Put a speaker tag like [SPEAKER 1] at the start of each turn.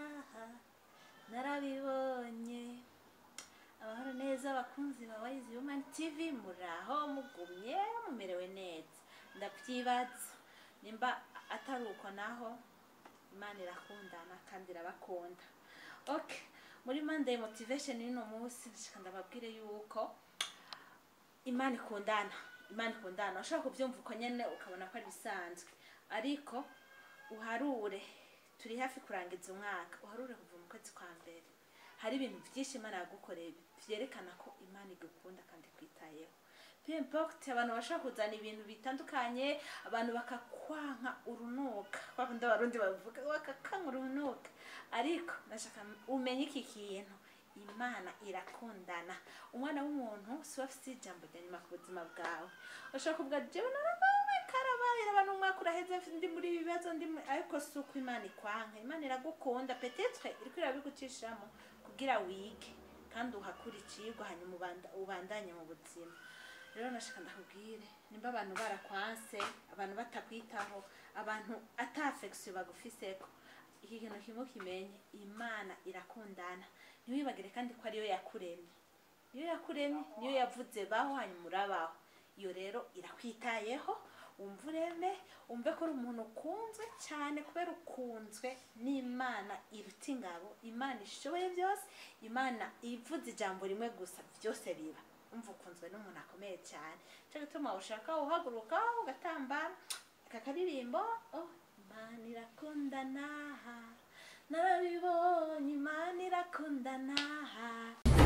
[SPEAKER 1] narabibonye amahoro neza abakunzi ba wayizi human tv muraho mugumye mumerewe neza ndavyibaza nimba atari uko naho imana irakundana kandi irabakunda okay muri monday motivation y'uno munsi ndashaka ndababwire yuko imana ikundana imana ikundana ushobora kubyumva uko nyene ukabona ko ari bisanzwe ariko uharure turi hafi kurangiza umwaka uharure kuva mu kwezi kwa mbere hari ibintu byinshi imana yagukoreye vyerekana ko imana igukunda kandi ikwitayeho peu importe abantu bashobora kuzana ibintu bitandukanye abantu bakakwanka urunuka kwa kundi abarundi bavuga bakakwanka urunuka ariko ndashaka umenye iki kintu imana irakundana umwana w'umuntu si we afite ijambo rya nyuma ku buzima bwawe ushobora kuvuga jewe narabawe karabaye abantu umwaka uraheze ndi muri ibi bibazo ndi muri ariko si uko imana ikwanka imana iragukunda petetre iriko irabigucishamo kugira wige kandi uhakure icigwa hanyuma ubanda- ubandanye mu buzima rero nashaka ndakubwire nimba abantu barakwanse abantu batakwitaho abantu ata affection bagufiseko iki kintu kimwe kimenye imana irakundana ntiwibagire kandi ko ariyo yakuremye iyo yakuremye niyo yavuze baho hanyuma urabaho iyo rero irakwitayeho wumva ureme wumve ko uri umuntu ukunzwe cyane kubera ukunzwe n'imana iruta ingabo imana ishoboye byose imana ivuze ijambo rimwe gusa byose biba umva ukunzwe n'umuntu akomeye cyane cyo gituma ushaka uhaguruka ugatambara aka karirimbo oh imana irakundana narabibonye imana irakundana